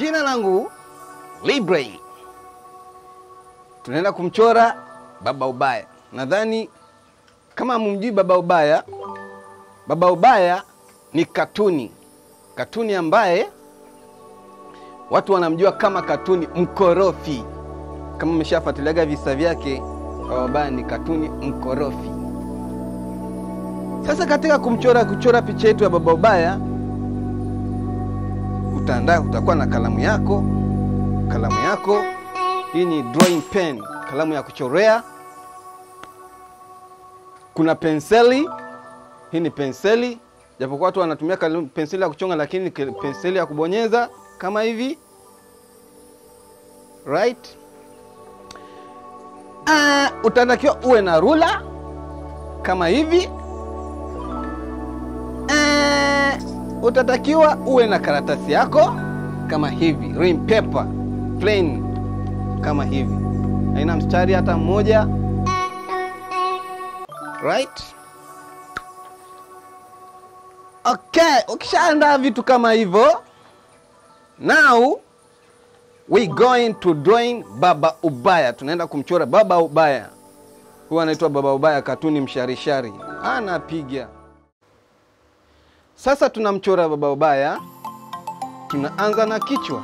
Jina langu Libre. Tunaenda kumchora baba ubaya. Nadhani kama mumjui baba ubaya, baba ubaya ni katuni, katuni ambaye watu wanamjua kama katuni mkorofi. Kama umeshafuatiliaga visa vyake, baba ubaya ni katuni mkorofi. Sasa katika kumchora kuchora picha yetu ya baba ubaya, utaandaa, utakuwa na kalamu yako, kalamu yako hii ni drawing pen, kalamu ya kuchorea. Kuna penseli, hii ni penseli, japokuwa watu wanatumia kalamu- penseli ya kuchonga, lakini ni ke- penseli ya kubonyeza kama hivi right. Uh, utatakiwa uwe na rula kama hivi uh, utatakiwa uwe na karatasi yako kama hivi, ring paper plain kama hivi, haina mstari hata mmoja right. Okay, ukishaandaa vitu kama hivyo, now we going to drawing baba ubaya. Tunaenda kumchora baba ubaya. Huyu anaitwa baba ubaya, katuni msharishari, anapiga. Sasa tunamchora baba ubaya, tunaanza na kichwa.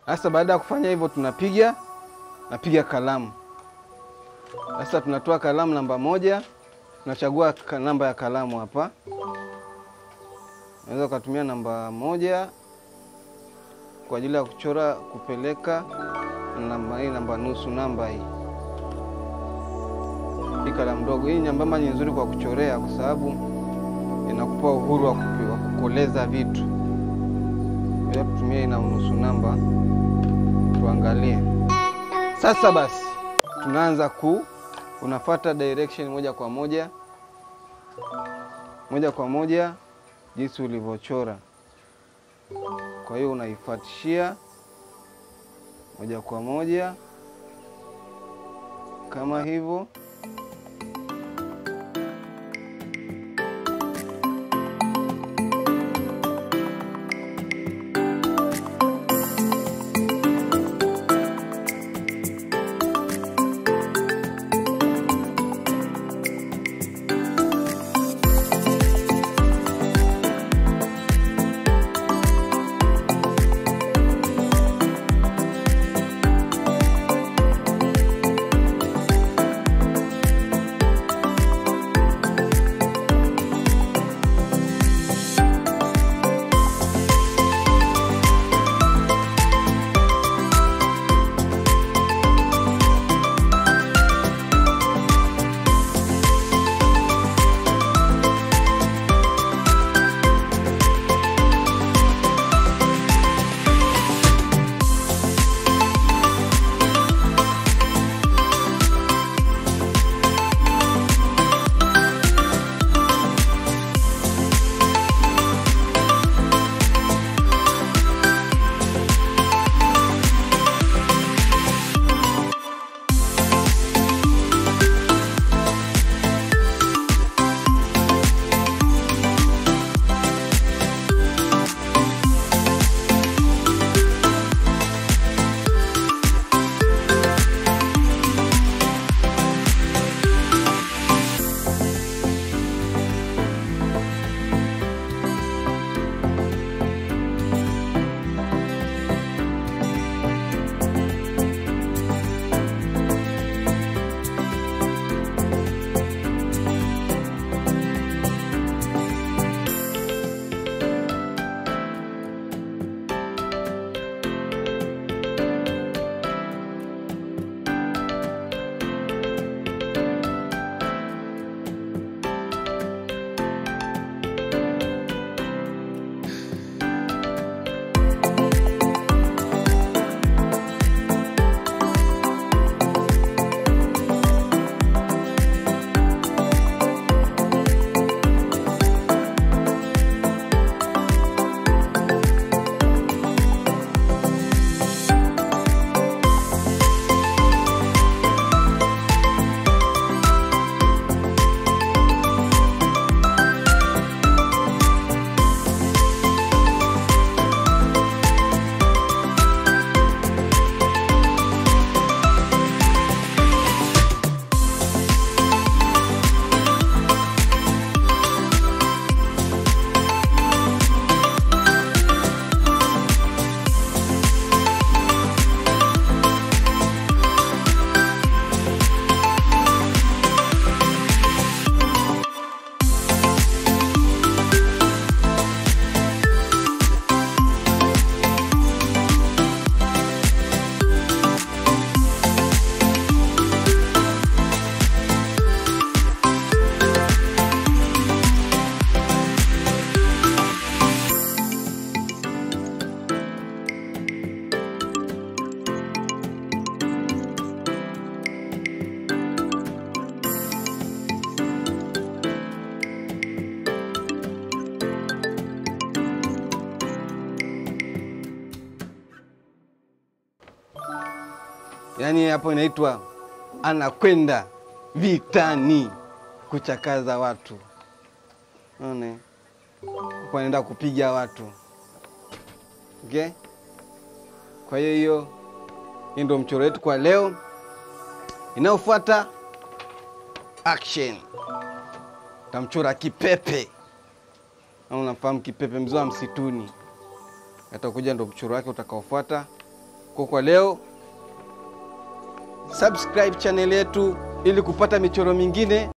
Sasa baada ya kufanya hivyo, tunapiga napiga kalamu. Sasa tunatoa kalamu namba moja, tunachagua ka- namba ya kalamu hapa. Unaweza ukatumia namba moja kwa ajili ya kuchora kupeleka namba hii, namba nusu, namba hii hii kalamu ndogo hii nyembamba ni nzuri kwa kuchorea, kwa sababu inakupa uhuru wa kupi- wa kukoleza vitu. Bila kutumia ina nusu namba, tuangalie sasa. Basi tunaanza ku, unafuata direction moja kwa moja moja kwa moja jinsi ulivyochora. Kwa hiyo unaifuatishia moja kwa moja kama hivyo. Yaani hapo inaitwa anakwenda vitani kuchakaza watu, one huko anaenda kupiga watu okay? Kwa hiyo hiyo hii ndio mchoro wetu kwa leo. Inayofuata action, tamchora kipepe au unafahamu kipepe, mzee wa msituni. Atakuja ndo mchoro wake utakaofuata. Kwa kwa leo, subscribe channel yetu ili kupata michoro mingine